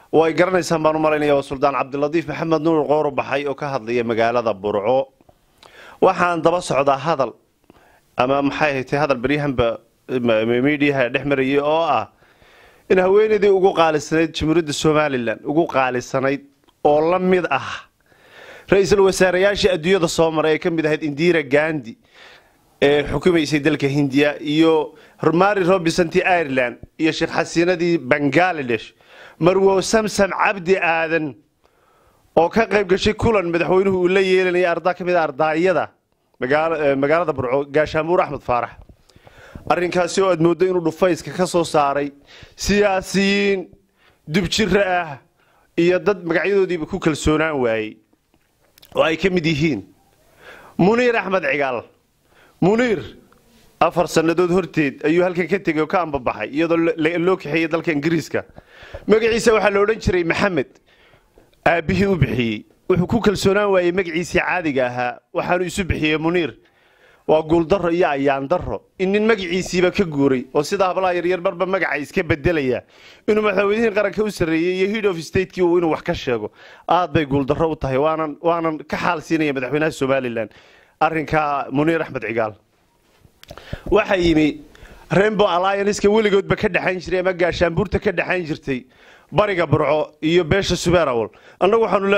way garanaysaan baan u malaynaya waa suldaan cabdilatiif maxamed nuur qooro baxay oo ka hadlaya magaalada burco waxaan daba socdaa hadal ama maxay haytay hadal baryahanba miidiyaha dhex marayay oo ah in haweenaydii ugu qaalisanayd jamhuuriyadda somalilan ugu qaalisanayd oo la mid ah ra-iisul wasaareyaashii adduunyada soo maray ee ka mid ahayd indira gandi ee xukumaysay dalka hindiya iyo mari robinsanti ireland iyo sheekh xasiinadii bangaladesh marwo samsam cabdi aadan oo ka qayb gashay kulan madaxweynuhu uu la yeelanayay arda ka mid a ardaayada magaalada burco gaashaamuur axmed faarax arrinkaasi oo aad mooddo inuu dhufayska ka soo saaray siyaasiyiin dubjiro ah iyo dad magacyadoodiiba ku kalsoonaan waayey oo ay ka mid yihiin muniir axmed cigaal muniir afar sannadood horteed ayuu halkan ka tegay oo ka ambabaxay iyadoo loo kaxeeyey dalka ingiriiska magaciisa waxaa la odhan jiray maxamed aabbihii u bixiyey wuxuu ku kalsoonaan waayey magaciisii caadiga ahaa waxaanu isu bixiyey muniir waa guuldaro iyo ayaandaro in nin magaciisiiba ka guuray oo sida hablaha yaryar marba magaca iska bedelaya inuu madaxweynihii qaranka u sarreeyey iyo head of stateki uu inuu wax ka sheego aad bay guuldaro u tahay waanan waanan ka xaal siinaya madaxweynaha somalilan arrinkaa muniir axmed cigaal waxaa yimi rainbow allianceka weligoodba ka dhexayn jiray ama gaashaanbuurta ka dhexayn jirtay bariga burco iyo beesha subeerawol annagu waxaanu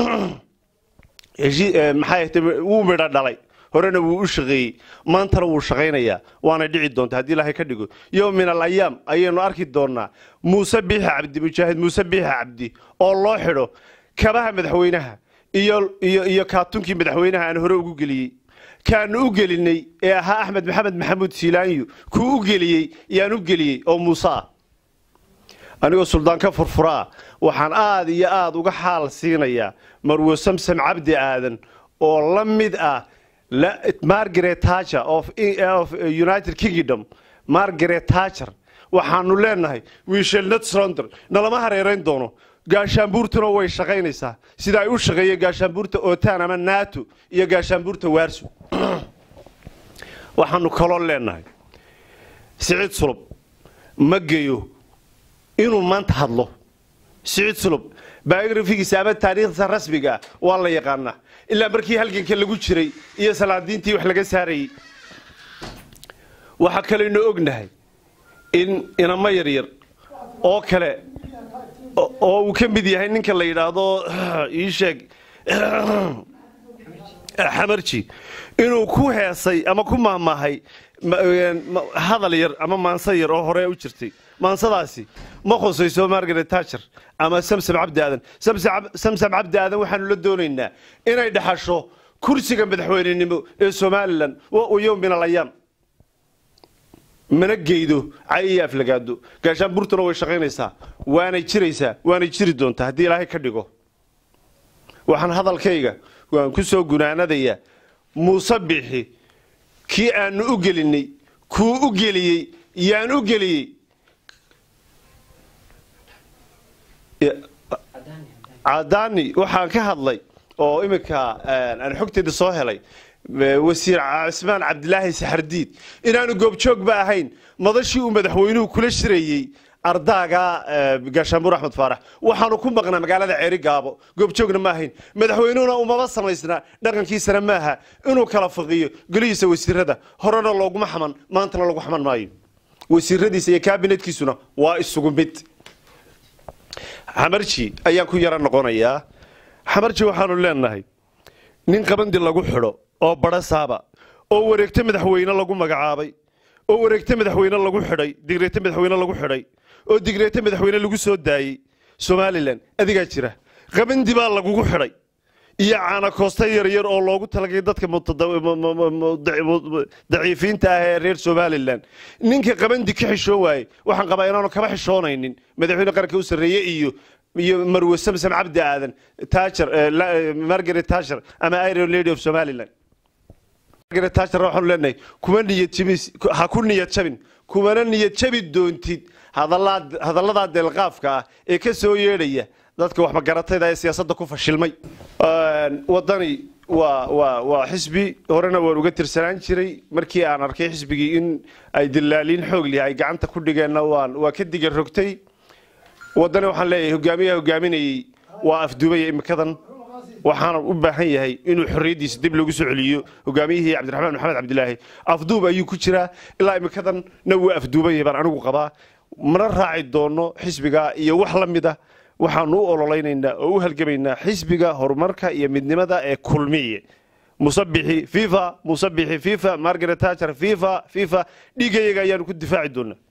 leenahay maxay wuu midho dhalay horena wuu u shaqeeyey maantana wuu shaqaynayaa waana dhici doonta haddii ilaahay ka dhigo yow min al ayaam ayaynu arki doonnaa muuse biixi cabdi mujaahid muuse biixi cabdi oo loo xidho kabaha madaxweynaha iyo iyo iyo kaatunkii madaxweynaha aan hore ugu geliyey kaanu u gelinay ee ahaa axmed maxamed maxamuud siilaanyu kuu u geliyey yaan u geliyey oo muuse ah anigoo suldaan ka furfuraa waxaan aad iyo aad uga xaal siinayaa marwo samsam cabdi aadan oo la mid ah margaret tacher of united kingdom margaret tacher waxaanu leenahay wiishelnad sonder nalama hareerayn doono gaashaanbuurtuna way shaqaynaysaa sida ay u shaqeeyeen gaashaanbuurta otan ama nato iyo gaashaanbuurta waarso waxaanu kaloo leenahay siciid sulub ma geyo inuu maanta hadlo siciid sulub biografigiisa ama taariikhdiisa rasmiga ah waa la yaqaanaa ilaa markii halganka lagu jiray iyo salaadiintii wax laga saarayey waxaa kalaynu ognahay in inamo yaryar oo kale oo uu ka mid yahay ninka la yidhaahdo ii sheeg xamarji inuu ku heesay ama ku maahmaahay hadal yar ama maanso yar oo hore u jirtay maansadaasi ma khusayso margaret tacher ama samsam cabdi aadan samsam cabdi aadan waxaanu la doonaynaa inay dhaxasho kursiga madaxweynenimo ee somalilan yowm min alayaam mana geydo cay iyo aflagaado gaashaanbuurtuna way shaqaynaysaa waanay jiraysaa waanay jiri doontaa haddii ilaahay ka dhigo waxaan hadalkayga waan ku soo gunaanadayaa muuse bixi kii aanu u gelinay kuu u geliyey yaan u geliyey cadaani waxaan ka hadlay oo iminka aan xogteeda soo helay wasiir cismaan cabdilaahi saxardiid inaanu goobjoogba ahayn madashii uu madaxweynuhu kula shirayey ardaaga gaashaanbuur axmed faarax waxaanu ku maqnaa magaalada ceeri gaabo goobjoogna ma ahayn madaxweynuhuna umaba samaysnaa dhaqankiisana maaha inuu kala faqiyo golihiisa wasiirada horena looguma xaman maantana lagu xaman maayo wasiiradiisa iyo kabinetkiisuna waa isugu mid xamarji ayaan ku yaro noqonayaa xamarji waxaanu leenahay nin qabandi lagu xidho oo badho saaba oo wareegto madaxweyne lagu magacaabay oo wareegto madaxweyne lagu xidhay digreeto madaxweyne lagu xidhay oo digreeto madaxweyne lagu soo daayey somalilan adigaa jira qabandi baa lagugu xidhay iyo caanakoosta yaryar oo loogu talagay dadka daciifiinta ah ee reer somalilan ninka qabandi ka xishoon waaye waxaan qabaa inaanu kaba xishoonaynin madaxweyne qaranka u sarreeye iyo iyo marwe samsam cabdi aadan tacher margaret tacher ama iron lady of somaliland margaret tacher waxaanu leenahay kuma niyad jabis ha ku niyad jabin kumana niyad jabi doontid hadalladaa deelqaafka ah ee ka soo yeedhaya dadka waxmagaratayda ee siyaasadda ku fashilmay wadani waa waa waa xisbi horena waan uga tirsanaan jiray markii aan arkay xisbigii in ay dilaaliin xoog lihi ay gacanta ku dhigeenna waan waa ka diga rogtay waddani waxaan leeyahay hogaamiyaha hogaaminayey waa afduubaya imikadan waxaana u baahan yahay inuu xorriyaddiisa dib lagu soo celiyo hogaamiyihii cabdiraxmaan maxamed cabdilaahi afduub ayuu ku jiraa ilaa imikadan na wuu afduubaya baan anigu qabaa mana raaci doono xisbiga iyo wax la mid ah waxaanu u ololeynaynaa oo u halgamaynaa xisbiga horumarka iyo midnimada ee kulmiye musabixi fifa musabixi fifa margaret thatcher fifa fifa dhiigayaga ayaanu ku difaaci doonaa